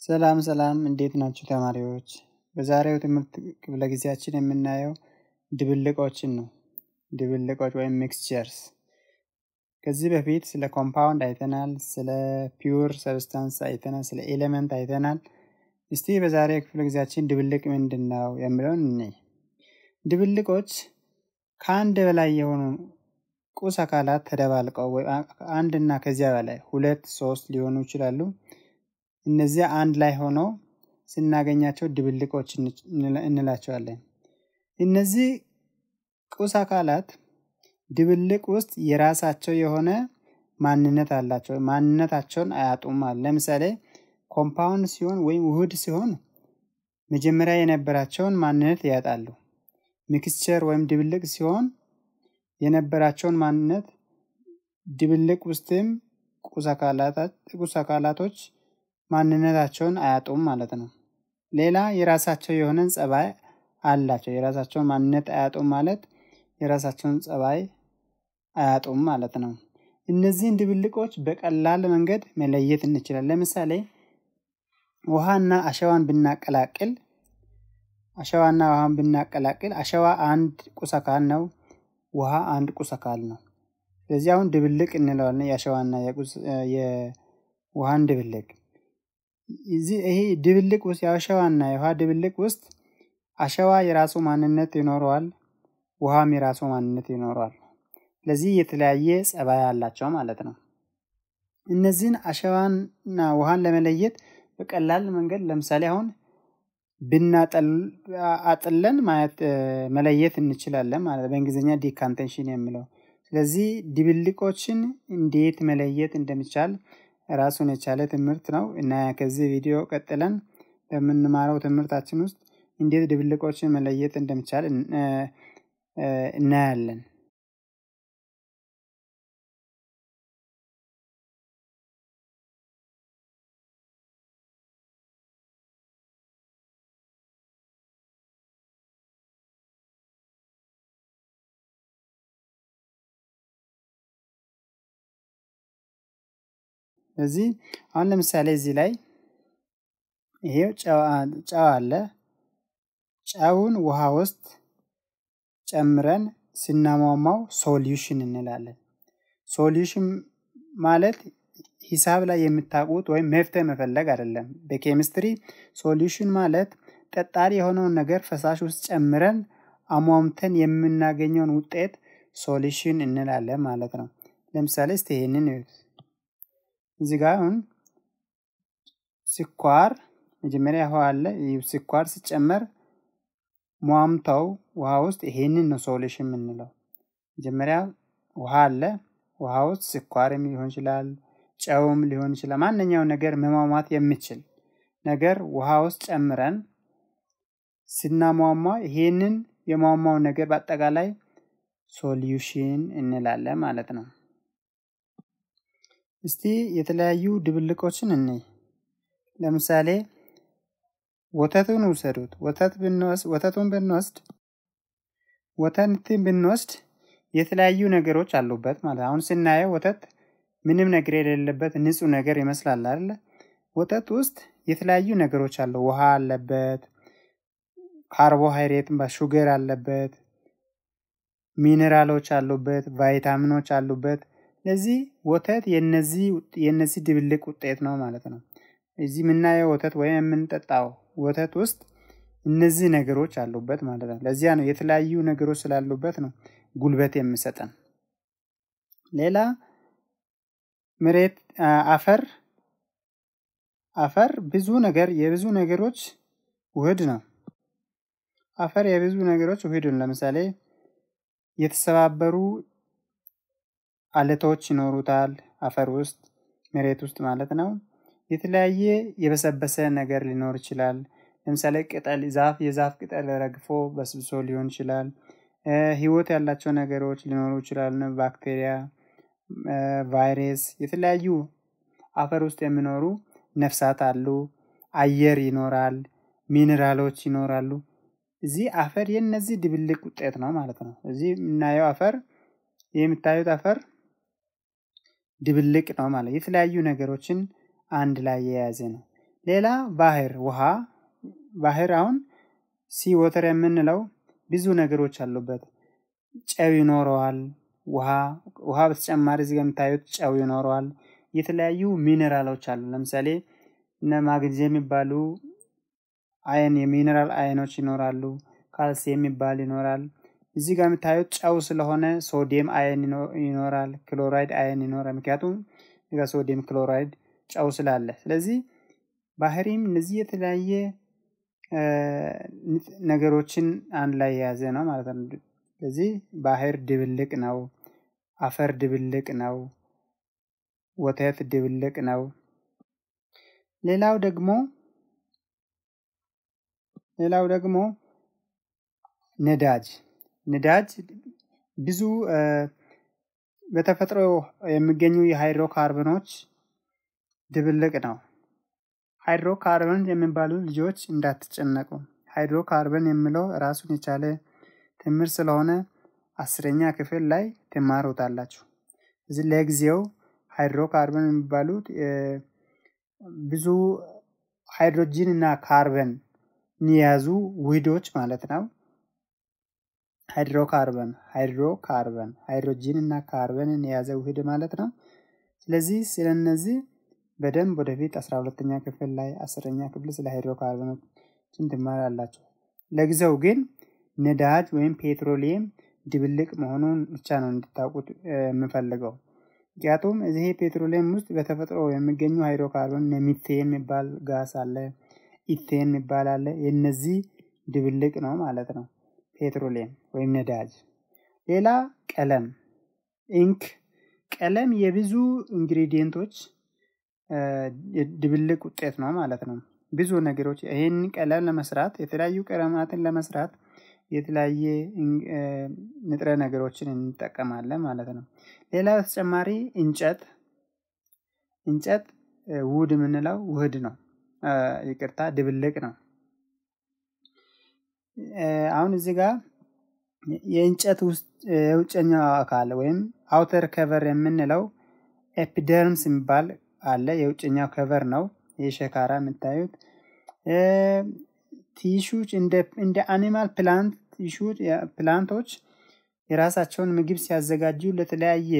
ሰላም ሰላም እንዴት ናችሁ ተማሪዎች? በዛሬው ትምህርት ክፍለ ጊዜያችን የምናየው ድብልቆችን ነው። ድብልቆች ወይም ሚክስቸርስ። ከዚህ በፊት ስለ ኮምፓውንድ አይተናል፣ ስለ ፒውር ሰብስታንስ አይተናል፣ ስለ ኤሌመንት አይተናል። እስቲ በዛሬው ክፍለ ጊዜያችን ድብልቅ ምንድን ነው የሚለውን እንይ። ድብልቆች ከአንድ በላይ የሆኑ ቁስ አካላት ተደባልቀው አንድ እና ከዚያ በላይ ሁለት ሶስት ሊሆኑ ይችላሉ። እነዚያ አንድ ላይ ሆነው ስናገኛቸው ድብልቆች እንላቸዋለን። እነዚህ ቁስ አካላት ድብልቅ ውስጥ የራሳቸው የሆነ ማንነት አላቸው። ማንነታቸውን አያጡም። ለምሳሌ ኮምፓውንድ ሲሆን ወይም ውህድ ሲሆን መጀመሪያ የነበራቸውን ማንነት ያጣሉ። ሚክስቸር ወይም ድብልቅ ሲሆን የነበራቸውን ማንነት ድብልቅ ውስጥም ቁስ አካላቶች ማንነታቸውን አያጡም ማለት ነው። ሌላ የራሳቸው የሆነን ጸባይ አላቸው። የራሳቸውን ማንነት አያጡም ማለት የራሳቸውን ጸባይ አያጡም ማለት ነው። እነዚህን ድብልቆች በቀላል መንገድ መለየት እንችላለን። ለምሳሌ ውሃና አሸዋን ብናቀላቅል አሸዋና ውሃን ብናቀላቅል አሸዋ አንድ ቁስ አካል ነው። ውሃ አንድ ቁስ አካል ነው። ስለዚህ አሁን ድብልቅ እንለዋለን። የአሸዋና የውሃን ድብልቅ ይሄ ድብልቅ ውስጥ የአሸዋና የውሃ ድብልቅ ውስጥ አሸዋ የራሱ ማንነት ይኖረዋል፣ ውሃም የራሱ ማንነት ይኖረዋል። ስለዚህ የተለያየ ጸባይ አላቸው ማለት ነው። እነዚህን አሸዋና ውሃን ለመለየት በቀላል መንገድ ለምሳሌ አሁን ብናጠለን ማየት መለየት እንችላለን ማለት በእንግሊዝኛ ዲካንቴንሽን የሚለው ስለዚህ ድብልቆችን እንዴት መለየት እንደሚቻል ራሱን የቻለ ትምህርት ነው እና ከዚህ ቪዲዮ ቀጥለን በምንማረው ትምህርታችን ውስጥ እንዴት ድብልቆችን መለየት እንደሚቻል እናያለን። ስለዚህ አሁን ለምሳሌ እዚህ ላይ ይሄው ጨው አለ። ጨውን ውሃ ውስጥ ጨምረን ስናሟሟው ሶሉሽን እንላለን። ሶሉሽን ማለት ሂሳብ ላይ የምታውቁት ወይም መፍትሄ መፈለግ አይደለም። በኬሚስትሪ ሶሉሽን ማለት ጠጣሪ የሆነውን ነገር ፈሳሽ ውስጥ ጨምረን አሟምተን የምናገኘውን ውጤት ሶሉሽን እንላለን ማለት ነው። ለምሳሌ እስቲ ይሄንን እዚህ ጋር አሁን ስኳር መጀመሪያ ውሃ አለ። ስኳር ሲጨመር ሟምተው ውሃ ውስጥ ይሄንን ነው ሶሉሽን የምንለው። መጀመሪያ ውሃ አለ። ውሃ ውስጥ ስኳርም ሊሆን ይችላል፣ ጨውም ሊሆን ይችላል። ማንኛው ነገር መሟሟት የሚችል ነገር ውሃ ውስጥ ጨምረን ስናሟሟ ይሄንን የሟሟው ነገር በአጠቃላይ ሶሉሽን እንላለን ማለት ነው። እስቲ የተለያዩ ድብልቆችን እንይ። ለምሳሌ ወተቱን ውሰዱት። ወተት ብንወስድ ወተቱን ብንወስድ ወተትን ብንወስድ የተለያዩ ነገሮች አሉበት ማለት አሁን ስናየው ወተት ምንም ነገር የሌለበት ንጹህ ነገር ይመስላል አይደለ? ወተት ውስጥ የተለያዩ ነገሮች አሉ። ውሃ አለበት፣ ካርቦሃይድሬት ሹገር አለበት፣ ሚኔራሎች አሉበት፣ ቫይታሚኖች አሉበት። ስለዚህ ወተት የነዚህ ድብልቅ ውጤት ነው ማለት ነው። እዚህ የምናየው ወተት ወይም የምንጠጣው ወተት ውስጥ እነዚህ ነገሮች አሉበት ማለት ነው። ለዚያ ነው የተለያዩ ነገሮች ስላሉበት ነው ጉልበት የሚሰጠን። ሌላ መሬት፣ አፈር አፈር ብዙ ነገር የብዙ ነገሮች ውህድ ነው። አፈር የብዙ ነገሮች ውህድ ነው። ለምሳሌ የተሰባበሩ አለቶች ይኖሩታል አፈር ውስጥ መሬት ውስጥ ማለት ነው። የተለያየ የበሰበሰ ነገር ሊኖር ይችላል። ለምሳሌ ቅጠል ዛፍ የዛፍ ቅጠል ረግፎ በስብሶ ሊሆን ይችላል። ህይወት ያላቸው ነገሮች ሊኖሩ ይችላሉ። ባክቴሪያ፣ ቫይረስ፣ የተለያዩ አፈር ውስጥ የሚኖሩ ነፍሳት አሉ። አየር ይኖራል። ሚኔራሎች ይኖራሉ። እዚህ አፈር የነዚህ ድብልቅ ውጤት ነው ማለት ነው። እዚህ የምናየው አፈር የምታዩት አፈር ድብልቅ ነው ማለት የተለያዩ ነገሮችን አንድ ላይ የያዘ ነው። ሌላ ባህር ውሃ ባህር አሁን ሲ ወተር የምንለው ብዙ ነገሮች አሉበት። ጨው ይኖረዋል። ውሃ ውሃ በተጨማሪ እዚህ የምታዩት ጨው ይኖረዋል። የተለያዩ ሚኔራሎች አሉ። ለምሳሌ እነ ማግኔዚየም የሚባሉ አየን የሚኔራል አየኖች ይኖራሉ። ካልሲየም የሚባል ይኖራል። እዚህ ጋር የምታዩት ጨው ስለሆነ ሶዲየም አየን ይኖራል። ክሎራይድ አየን ይኖራል። ምክንያቱም እዚጋ ሶዲየም ክሎራይድ ጨው ስላለ፣ ስለዚህ ባህሪም እነዚህ የተለያየ ነገሮችን አንድ ላይ የያዘ ነው ማለት ነው። ስለዚህ ባህር ድብልቅ ነው። አፈር ድብልቅ ነው። ወተት ድብልቅ ነው። ሌላው ደግሞ ሌላው ደግሞ ነዳጅ ነዳጅ ብዙ በተፈጥሮ የሚገኙ የሃይድሮ ካርበኖች ድብልቅ ነው። ሃይድሮ ካርበን የሚባሉ ልጆች እንዳትጨነቁ። ሃይድሮ ካርበን የሚለው ራሱን የቻለ ትምህርት ስለሆነ አስረኛ ክፍል ላይ ትማሩታላችሁ። እዚህ ለጊዜው ሃይድሮ ካርበን የሚባሉት ብዙ ሃይድሮጂን እና ካርበን የያዙ ውህዶች ማለት ነው። ሃይድሮ ካርበን ሃይድሮ ካርበን ሃይድሮጂን እና ካርበንን የያዘ ውህድ ማለት ነው። ስለዚህ ስለነዚህ በደንብ ወደፊት አስራ ሁለተኛ ክፍል ላይ አስረኛ ክፍል ስለ ሃይድሮ ካርበኖችን ትማራላችሁ። ለጊዜው ግን ነዳጅ ወይም ፔትሮሊየም ድብልቅ መሆኑን ብቻ ነው እንድታውቁት የምፈልገው። ምክንያቱም እዚህ ፔትሮሊየም ውስጥ በተፈጥሮ የሚገኙ ሃይድሮካርቦን ሚቴን የሚባል ጋስ አለ፣ ኢቴን የሚባል አለ። የነዚህ ድብልቅ ነው ማለት ነው ፔትሮሊየም ወይም ነዳጅ። ሌላ ቀለም ኢንክ፣ ቀለም የብዙ ኢንግሪዲየንቶች ድብልቅ ውጤት ነው ማለት ነው። ብዙ ነገሮች ይህን ቀለም ለመስራት የተለያዩ ቀለማትን ለመስራት የተለያየ ንጥረ ነገሮችን እንጠቀማለን ማለት ነው። ሌላ በተጨማሪ እንጨት እንጨት ውድ የምንለው ውህድ ነው። ይቅርታ ድብልቅ ነው። አሁን እዚህ ጋር የእንጨት ውስጥ የውጨኛው አካል ወይም አውተር ከቨር የምንለው ኤፒደርምስ የሚባል አለ። የውጭኛው ከቨር ነው። ይህ ሸካራ የምታዩት ቲሹች እንደ አኒማል ፕላንት ቲሹ ፕላንቶች የራሳቸውን ምግብ ሲያዘጋጁ ለተለያየ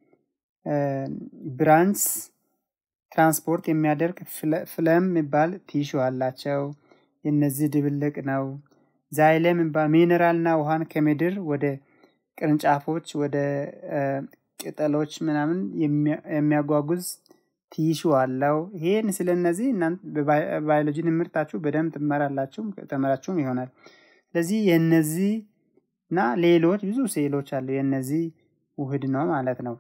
ብራንች ትራንስፖርት የሚያደርግ ፍለም የሚባል ቲሹ አላቸው። የነዚህ ድብልቅ ነው። ዛይለም የሚባል ሚኔራል እና ውሃን ከምድር ወደ ቅርንጫፎች ወደ ቅጠሎች ምናምን የሚያጓጉዝ ቲሹ አለው። ይሄን ስለነዚህ በባዮሎጂ ትምህርታችሁ በደንብ ትመራላችሁ ተመራችሁም ይሆናል። ስለዚህ የነዚህ እና ሌሎች ብዙ ሴሎች አሉ። የነዚህ ውህድ ነው ማለት ነው።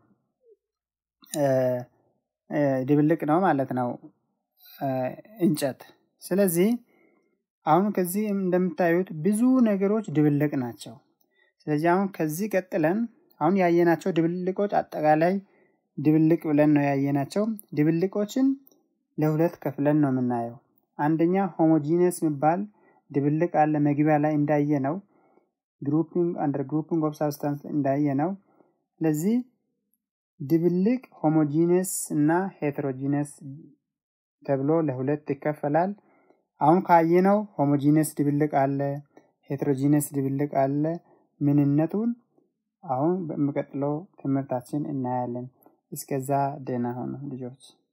ድብልቅ ነው ማለት ነው እንጨት። ስለዚህ አሁን ከዚህ እንደምታዩት ብዙ ነገሮች ድብልቅ ናቸው። ስለዚህ አሁን ከዚህ ቀጥለን አሁን ያየናቸው ድብልቆች አጠቃላይ ድብልቅ ብለን ነው ያየናቸው። ድብልቆችን ለሁለት ከፍለን ነው የምናየው። አንደኛ ሆሞጂነስ የሚባል ድብልቅ አለ። መግቢያ ላይ እንዳየ ነው ግሩፒንግ አንደር ግሩፒንግ ኦፍ ሳብስታንስ እንዳየ ነው። ስለዚህ ድብልቅ ሆሞጂነስ እና ሄትሮጂነስ ተብሎ ለሁለት ይከፈላል። አሁን ካየነው ሆሞጂነስ ድብልቅ አለ፣ ሄትሮጂነስ ድብልቅ አለ። ምንነቱን አሁን በሚቀጥለው ትምህርታችን እናያለን። እስከዛ ደህና ሆኑ ልጆች።